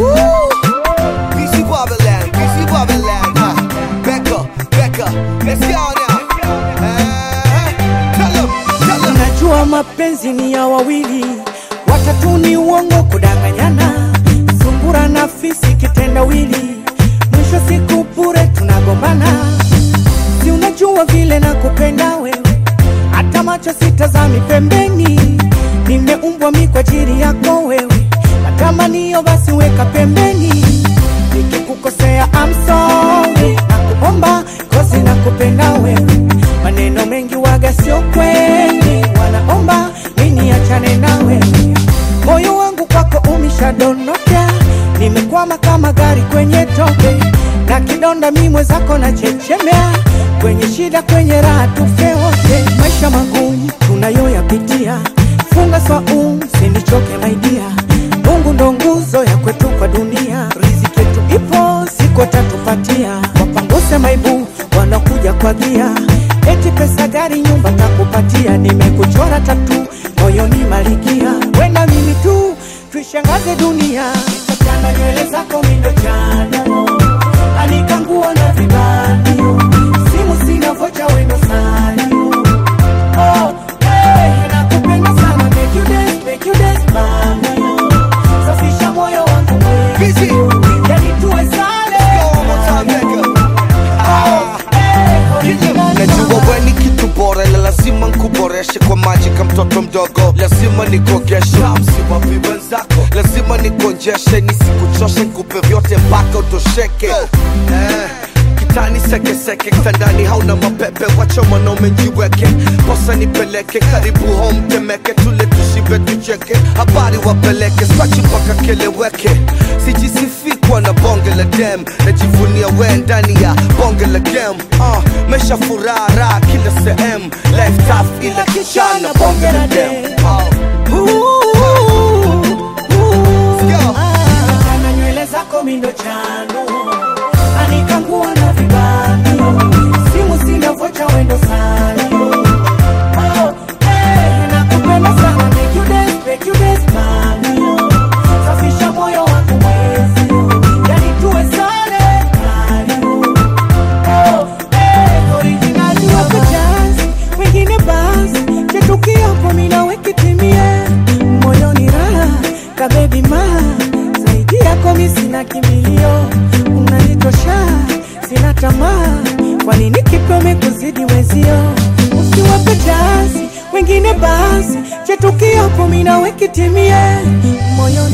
BC Babylon, BC Babylon, huh? Becca, Becca, let's go now. Uh, tell 'em, tell 'em. Najua mapenzi ni ya wawili, watatu ni uongo, kudanganyana, sungura na fisi kitendawili, mwisho siku bure tunagombana. Si unajua vile nakupenda wewe, hata macho sitazami pembeni, nimeumbwa mi kwa ajili yako wewe, matamanio basi weka pembeni, nikikukosea I'm sorry, nakuomba kozi nakupenda wewe, maneno mengi waga sio kweli, wanaomba mimi achane na wewe, moyo wangu kwako umeshadondoka, nimekwama kama gari kwenye tope, na kidonda mi mwenzako na chechemea, kwenye shida kwenye raha tufe wote, maisha magumu tunayoyapitia, funga swaumu sinichoke maidia, Mungu ndo nguzo ya kwetu kwa dunia, riziki yetu ipo siko tatupatia, wapanguse maibu wanakuja kwa gia, eti pesa gari nyumba takupatia, nimekuchora tatu moyoni malikia, wena mimi tu tuishangaze dunia, chana nywele zako mindo chana anika nguo na vibandio, simu sina vocha wendo salio Oh, hey, nakupenda sana, make you dance, make you dance, mami. Safisha moyo wangu wewe. Busy. Yani tuwe sale. Go one more time, Becca. Ah. Hey, Najua original. we ni kitu bora na lazima nkuboreshe kwa maji ka mtoto mdogo, lazima nikogeshe msiwapi wenzako, lazima nikonjeshe, nisikuchoshe, nikupe vyote mpaka utosheke eh. Kitani sekeseke, kitandani hauna mapepe, wacha mwanaume njiweke, posa nipeleke karibu home Temeke, tule tushibe tucheke, habari wapeleke, spachi mpaka keleweke, sijisifi kuwa na bonge la dem, najivunia we ndani ya bonge la game uh, mesha furaha raha kila sehemu, life tough ila kishana bonge la dem uh. Ooh, ooh. go. Ah, chana nywele zako mindo chano anika nguo na vibandio simu sina vocha wendo salio Oh, hey, nakupenda sana make you dance, make you dance, mami. Safisha moyo wangu mwezi yani tuwe sale mali Oh, hey, original wako jazz, wengine basi chetukiapo mina wekitimie moyoni raha kabebi ma zaidi yako mi sina kimbilio unanitosha sina tamaa kwa nini kipome kuzidi wezio usiwape jasi wengine basi chetukiapo mina wekitimie moyoni